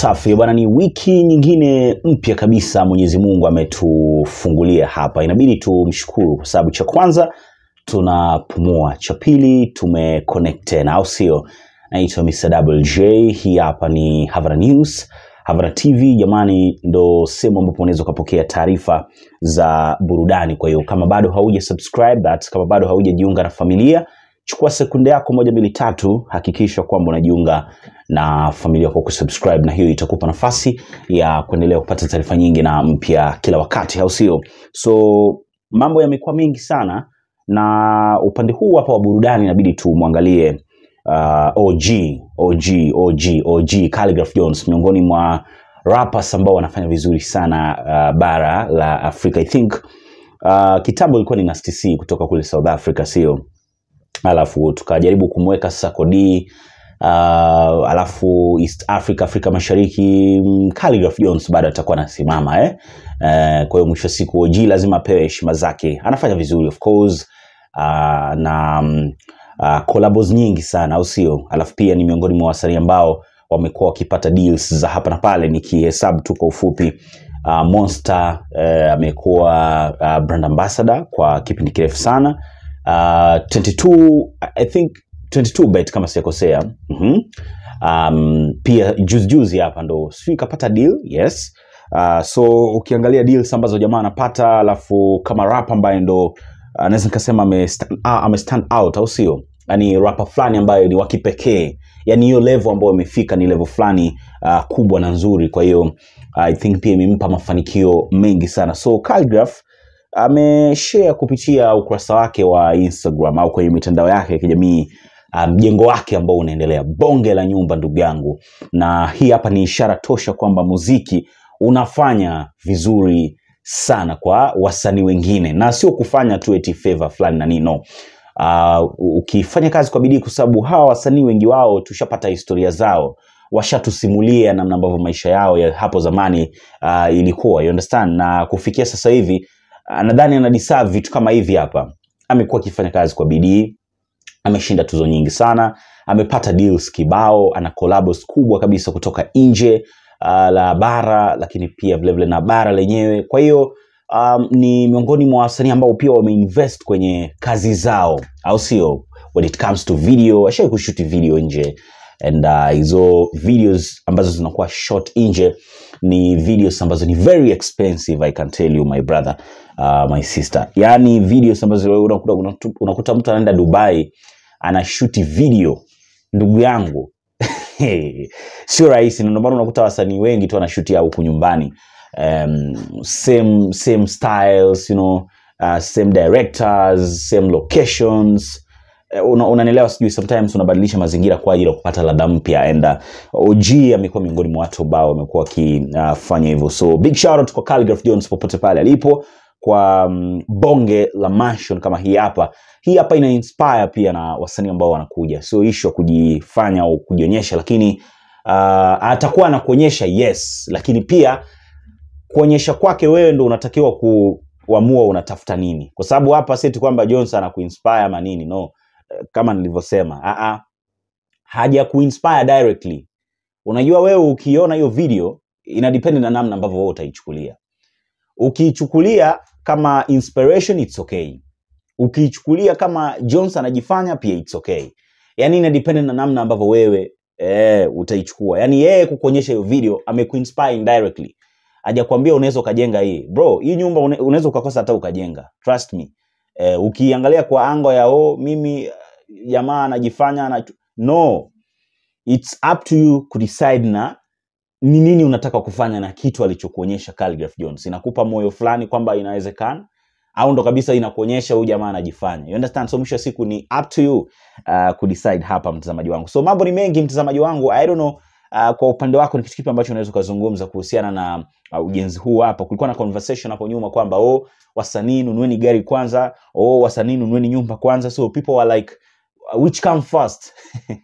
Safi bwana, ni wiki nyingine mpya kabisa Mwenyezi Mungu ametufungulia hapa, inabidi tumshukuru kwa sababu cha kwanza tunapumua, cha pili tumeconnect tena, au sio? Naitwa Mr. Double J, hii hapa ni Havara News. Havara TV jamani, ndo sehemu ambapo unaweza ukapokea taarifa za burudani. Kwa hiyo kama bado hauja subscribe that, kama bado haujajiunga na familia, chukua sekunde yako moja mbili tatu, hakikisha kwamba unajiunga na familia kwa kusubscribe, na hiyo itakupa nafasi ya kuendelea kupata taarifa nyingi na mpya kila wakati, au sio? So mambo yamekuwa mengi sana, na upande huu hapa wa burudani inabidi tumwangalie uh, OG OG OG OG Khaligraph Jones miongoni mwa rappers ambao wanafanya vizuri sana uh, bara la Afrika. I think uh, kitambo ilikuwa ni Nasty C kutoka kule South Africa, sio? alafu tukajaribu kumweka sasa Kodi uh, alafu East Africa, Afrika Mashariki mm, Khaligraph Jones bado atakuwa anasimama eh? Uh, kwa hiyo mwisho wa siku OG lazima apewe heshima zake, anafanya vizuri of course uh, na mm, uh, collabos nyingi sana au sio? Alafu pia ni miongoni mwa wasanii ambao wamekuwa wakipata deals za hapa na pale, nikihesabu tu kwa ufupi uh, Monster uh, amekuwa uh, brand ambassador kwa kipindi kirefu sana uh, 22 I think 22 bet kama sijakosea mm um, pia juzi juzi hapa ndo sijui kapata deal yes uh, so ukiangalia deals ambazo jamaa anapata alafu kama rap ambaye ndo uh, naweza nikasema ame stand, ah, ame stand out au sio yani rapa fulani ambayo ni wakipekee yani hiyo level ambayo imefika ni level fulani uh, kubwa na nzuri kwa hiyo i think pia imempa mafanikio mengi sana so Khaligraph ameshare kupitia ukurasa wake wa Instagram au kwenye mitandao yake ya kijamii mjengo um, wake ambao unaendelea bonge la nyumba ndugu yangu, na hii hapa ni ishara tosha kwamba muziki unafanya vizuri sana kwa wasanii wengine, na sio kufanya tu eti favor fulani na nino. Uh, ukifanya kazi kwa bidii, kwa sababu hawa wasanii wengi wao tushapata historia zao washatusimulia namna ambavyo maisha yao ya hapo zamani uh, ilikuwa you understand, na kufikia sasa hivi nadhani ana deserve vitu kama hivi hapa. Amekuwa akifanya kazi kwa bidii, ameshinda tuzo nyingi sana, amepata deals kibao, ana collabos kubwa kabisa kutoka nje uh, la bara, lakini pia vilevile na bara lenyewe. Kwa hiyo um, ni miongoni mwa wasanii ambao pia wameinvest kwenye kazi zao, au sio? When it comes to video, ashawai kushuti video nje and uh, hizo videos ambazo zinakuwa shot nje ni videos ambazo ni very expensive I can tell you my brother uh, my sister yani videos ambazo wewe unakuta, unakuta, unakuta mtu anaenda Dubai anashuti video ndugu yangu sio rahisi, na ndio maana unakuta wasanii wengi tu wanashutia huku nyumbani um, same, same styles you know, uh, same directors same locations una, unanielewa sijui sometimes unabadilisha mazingira kwa ajili ya kupata ladha mpya and uh, OG amekuwa miongoni mwa watu ambao wamekuwa wakifanya uh, hivyo so big shout out kwa Khaligraph Jones popote pale alipo kwa um, bonge la mansion kama hii hapa hii hapa ina inspire pia na wasanii ambao wanakuja sio issue ya kujifanya au kujionyesha lakini uh, atakuwa anakuonyesha yes lakini pia kuonyesha kwake wewe ndo unatakiwa kuamua unatafuta nini kwa sababu hapa seti kwamba Jones anakuinspire ama nini no kama nilivyosema haja kuinspire directly unajua wewe ukiona hiyo video ina depend na namna ambavyo wewe utaichukulia ukiichukulia kama inspiration it's okay ukiichukulia kama Jones anajifanya pia it's okay yani ina depend na namna ambavyo wewe eh, utaichukua yani yeye kukuonyesha hiyo video amekuinspire indirectly hajakwambia unaweza ukajenga hii bro hii nyumba unaweza ukakosa hata ukajenga trust me eh, ukiangalia kwa ango ya oh, mimi jamaa anajifanya na no it's up to you kudecide na ni nini unataka kufanya na kitu alichokuonyesha Khaligraph Jones inakupa moyo fulani kwamba inawezekana au ndo kabisa inakuonyesha huyu jamaa anajifanya you understand so mwisho wa siku ni up to you uh, kudecide hapa mtazamaji wangu so mambo ni mengi mtazamaji wangu i don't know Uh, kwa upande wako ni kitu kipi ambacho unaweza ukazungumza kuhusiana na uh, ujenzi huu hapa kulikuwa na conversation hapo nyuma kwamba oh wasanii nunueni gari kwanza oh wasanii nunueni nyumba kwanza so people were like which come first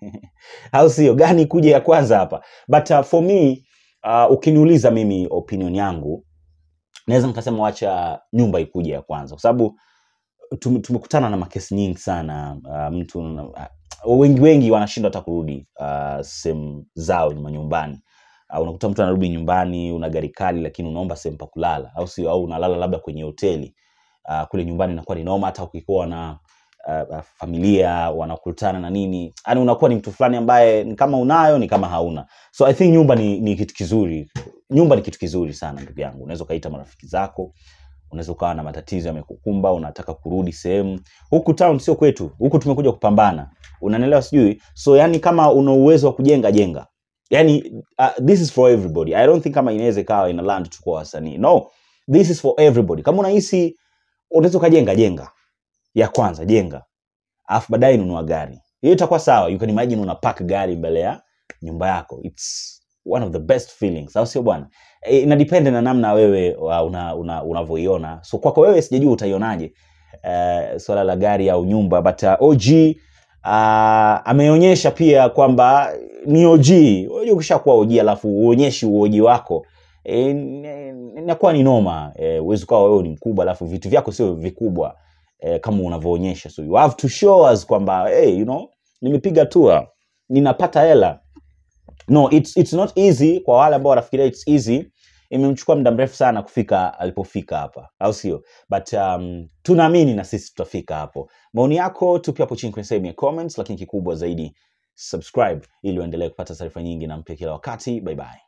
au sio gani kuja ya kwanza hapa but uh, for me uh, ukiniuliza mimi opinion yangu naweza nikasema wacha nyumba ikuja ya kwanza kwa sababu tum- tumekutana na makesi nyingi sana uh, mtu uh, wengi wengi wanashindwa hata kurudi uh, sehemu zao manyumbani uh, unakuta mtu anarudi nyumbani una gari kali lakini unaomba sehemu pa kulala au sio au unalala labda kwenye hoteli uh, kule nyumbani inakuwa ni noma hata ukikuwa na uh, uh, familia wanakutana na nini yani unakuwa ni mtu fulani ambaye ni kama unayo ni kama hauna so i think nyumba ni, ni kitu kizuri nyumba ni kitu kizuri sana ndugu yangu unaweza ukaita marafiki zako unaweza ukawa na matatizo yamekukumba unataka kurudi sehemu huku town sio kwetu huku tumekuja kupambana unanielewa sijui so yani kama una uwezo wa kujenga jenga yani uh, this is for everybody i don't think kama inaweza ikawa ina land tu kwa wasanii no this is for everybody kama unahisi unaweza ukajenga jenga ya kwanza jenga alafu baadaye nunua gari hiyo itakuwa sawa you can imagine una park gari mbele ya nyumba yako its one of the best feelings au sio bwana e, ina depend na namna wewe uh, una, una, unavyoiona so kwako wewe sijajua utaionaje uh, swala la gari au nyumba but uh, og uh, ameonyesha pia kwamba ni og unajua ukishakuwa og alafu uonyeshi uoji wako e, inakuwa ni noma e, uwezi ukawa wewe ni mkubwa alafu vitu vyako sio vikubwa eh, kama unavyoonyesha so you have to show us kwamba hey, you know nimepiga tua ninapata hela no it's, it's not easy kwa wale ambao wanafikiria it's easy imemchukua muda mrefu sana kufika alipofika hapa au sio but um, tunaamini na sisi tutafika hapo maoni yako tupi hapo chini kwenye sehemu ya comments lakini kikubwa zaidi subscribe ili uendelee kupata taarifa nyingi na mpya kila wakati bye bye